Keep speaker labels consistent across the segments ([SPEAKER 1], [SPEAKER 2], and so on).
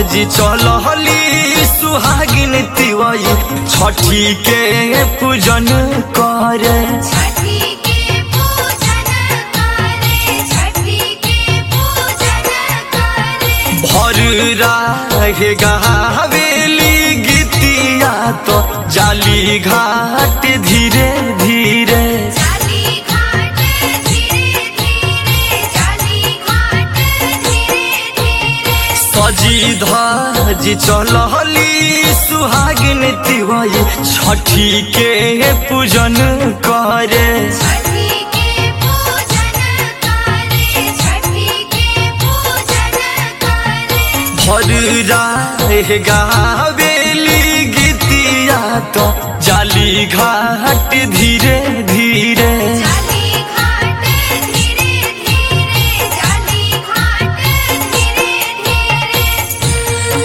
[SPEAKER 1] जी चलहली सुहागिन तिवई छठी के पूजन करे
[SPEAKER 2] छठी के पूजन करे छठी के पूजन करे
[SPEAKER 1] भर राहे गावेली गीतिया तो जाली घाट धीरे धीरे
[SPEAKER 2] जाली घाट धीरे धीरे जाली घाट धीरे धीरे
[SPEAKER 1] सजी धजी चलहली सुहागिन तिवई छठी के पूजन करे
[SPEAKER 2] छठी के पूजन करे छठी के पूजन करे
[SPEAKER 1] भर राहे गावेली गीतिया तो जाली घाट धीरे धीरे
[SPEAKER 2] जाली घाट धीरे धीरे जाली घाट धीरे धीरे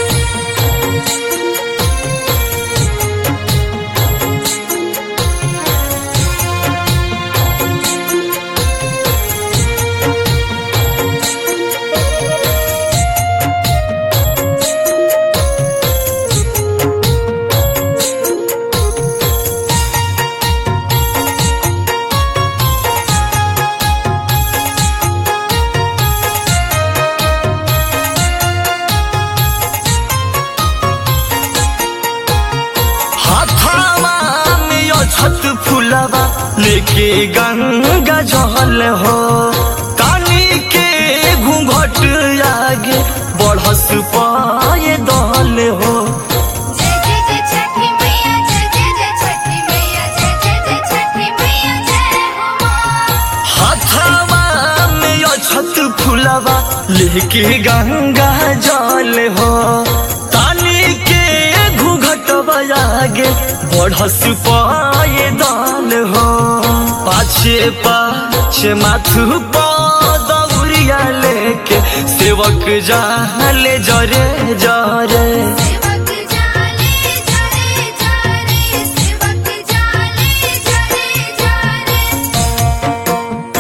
[SPEAKER 1] हाथावा में यो छत फुलवा लेके गंगा जहल हो कानी के घूंघट आगे बढ़स पाए दहल हो
[SPEAKER 2] जय जय जय छठी मैया जय जय जय छठी मैया जय जय जय छठी मैया जय हो माँ
[SPEAKER 1] हाथावा में यो छत फुलवा लेके गंगा जल हो तानी के घूंघट आगे बढ़स पाए दाल हो पाछे पाछे माथु दौरिया लेके सेवक जाले जरे जरे
[SPEAKER 2] सेवक जाले जरे जरे सेवक जाले जरे जरे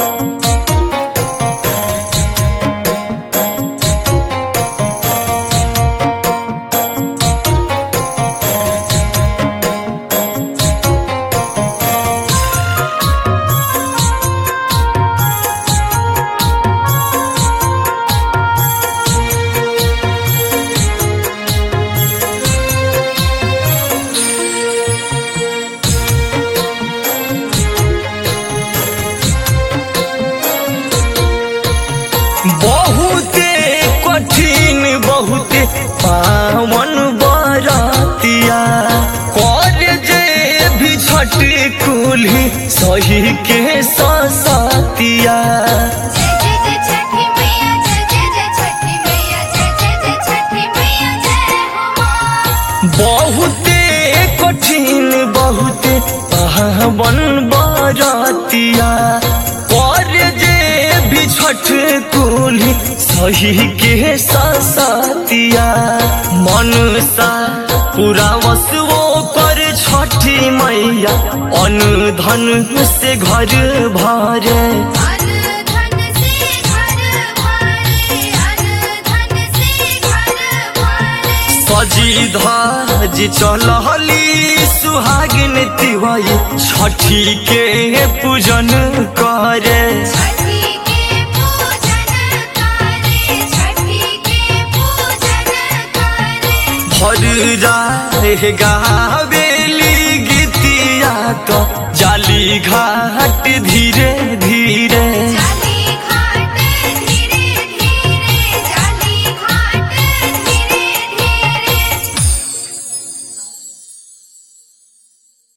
[SPEAKER 1] बहुते कठिन बहुते पावन बरतिया कर जे भी छठ कुल्ही सही के सतिया
[SPEAKER 2] जय जय जय छठी मैया जय जय जय छठी मैया जय जय जय छठी मैया जय हो माँ
[SPEAKER 1] बहुते कठिन बहुते पावन बरतिया कर जे भी छठ कुल्ही सही के सतिया मन सा पूरा वसुओ कर छठी मैया अन्न धन से घर भरे
[SPEAKER 2] अन धन से घर भरे अन धन से घर भरे
[SPEAKER 1] सजी धजी चलहली सुहागिन तिवई छठी के पूजन करे
[SPEAKER 2] छठी के पूजन करे छठी के पूजन करे
[SPEAKER 1] भर राहे गावेली गीतिया तो जाली घाट धीरे धीरे